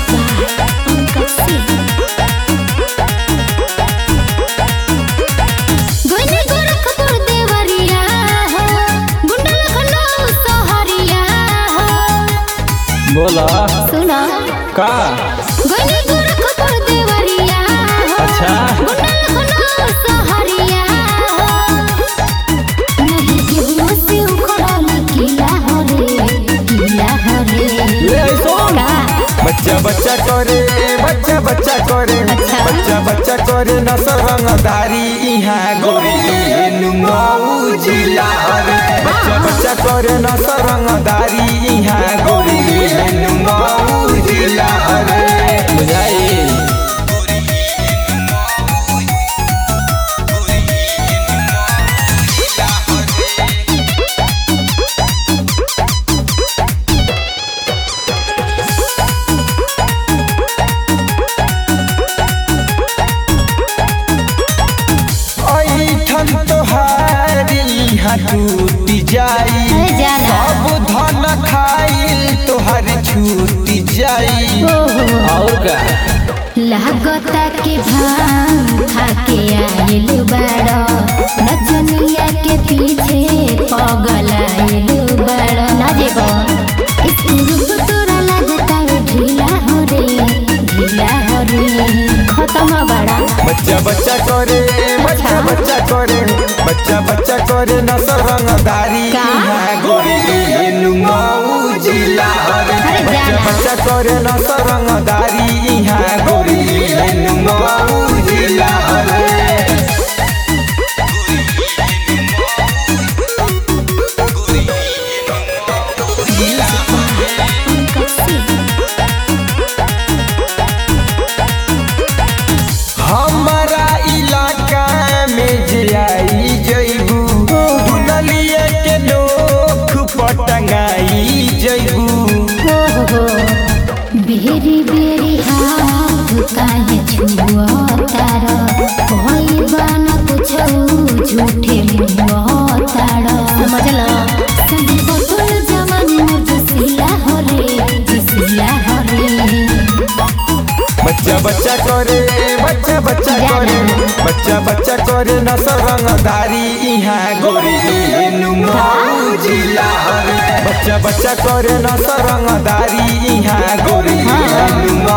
गोइनी गोरखपुर देवरिया हो गुंडा लखनऊ सोहरिया हो बोला सुना का गोइनी गोरखपुर देवरिया हो अच्छा। गुंडा लखनऊ सोहरिया हो नहीं केहू से उखड़ल किला हो रे किला हो रे ले सुन का बच्चा बच्चा करे बच्चा बच्चा करे अच्छा। बच्चा बच्चा करे नसर रंगदारी इहाँ गोरी नुमऊ जिला रे बच्चा बच्चा करे नसर रंगदारी इहाँ गोरी नुमऊ जिला रे बुझाई ऐठन तोहारी यहाँ टूट जाई अरे जाना। सब धन खाइल तोहार छूट जाई ओहो और का लागता के भांग खाके आइल बड़ा नचनिया के पीछे पगल आइल बड़ा ना जेबो इस रूप तोरा लागता ढीला हो रे ढीला हो रे खत्म बड़ा बच्चा बच्चा करे बच्चा बच्चा करे बच्चा बच्चा करे नसर रंगदारी का? यहाँ गोरी नुमऊ जिला रे अरे बच्चा जाना। बच्चा करे नसर रंगदारी यहाँ गोरी नुमऊ जिला रे हमारा इलाका में जे आई जइबू दुनलिया के नोख पटंगाई जइबू हो हो बेरी बेरी हाथ काहे छुआ तारा कोई बाना कुछो झूठे मुआ तारा समझला संगे बतुल जवानी मोर जसीला हो रे जसीला हो रे बच्चा बच्चा करे बच्चा बच्चा करे बच्चा बच्चा करे नसर रंगदारी इहाँ गोरी नुमऊ जिला रे बच्चा बच्चा करे नसर रंगदारी इहाँ गोरी नुमऊ